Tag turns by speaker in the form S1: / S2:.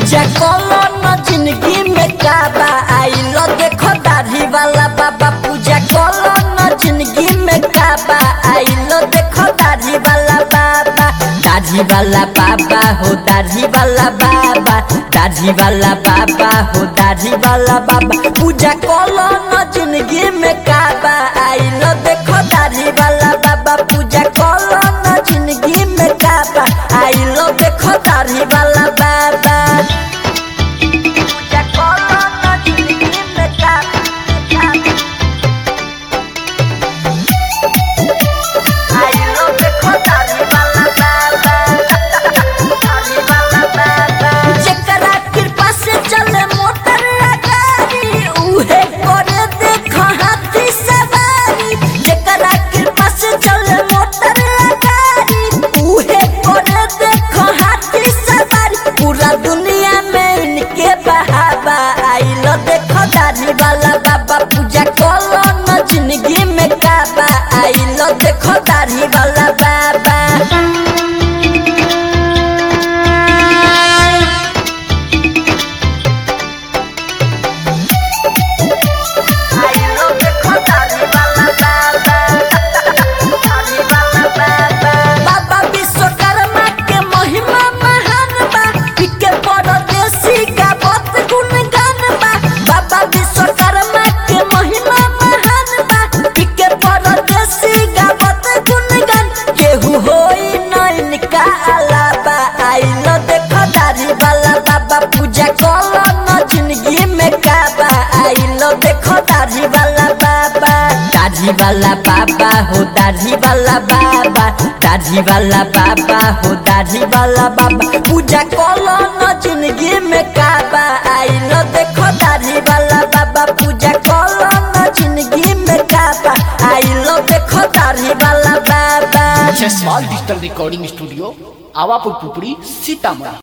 S1: पूजा कलो न जिंदगी में काबा आइलो देखो दाढ़ी वाला बाबा पूजा कलो न जिंदगी में काबा आइलो देखो दाढ़ी वाला बाबा दाढ़ी वाला बाबा हो दाढ़ी वाला बाबा दाढ़ी वाला बाबा हो दाढ़ी वाला बाबा पूजा कलो न जिंदगी में काबा आइलो देखो दाढ़ी वाला बाबा पूजा कलो न जिंदगी में काबा आइलो देखो दाढ़ी वाला बाबा पूजा कलो न जिंदगी में काबा आइलो देखो दाढ़ी वाला बाबा दाढ़ी वाला बाबा जेकरा कृपा से चले मोटर गाड़ी उहे करे देखो हाथी सवारी जेकरा कृपा से चले मोटर गाड़ी उहे करे देखो हाथी सवारी पूरा दुनिया में इनके बहावा आइलो देखो दाढ़ी वाला बाबा पूजा कलो न जिंदगी में काबा आइलो देखो दाढ़ी वाला बाबा आइलो देखो दाढ़ी वाला बाबा दाढ़ी वाला बाबा बाबा विश्वकर्मा के महिमा महान बा के परदेसी गावत गुणगान बा बाबा विश्वकर्मा के महिमा महान बा के परदेसी गावत गुणगान केहू होई न इनका अलावा आइलो देखो दाढ़ी वाला बाबा पूजा कलो न जिंदगी में काबा आइलो देखो दाढ़ी वाला बाबा दाढ़ी वाला बाबा हो दाढ़ी वाला बाबा दाढ़ी वाला बाबा हो दाढ़ी वाला बाबा पूजा कलो न जिंदगी में काबा आइलो देखो दाढ़ी वाला बाबा पूजा कलो न जिंदगी में काबा आइलो देखो दाढ़ी वाला बाबा
S2: small digital recording studio Awapur Pupri Sitamarhi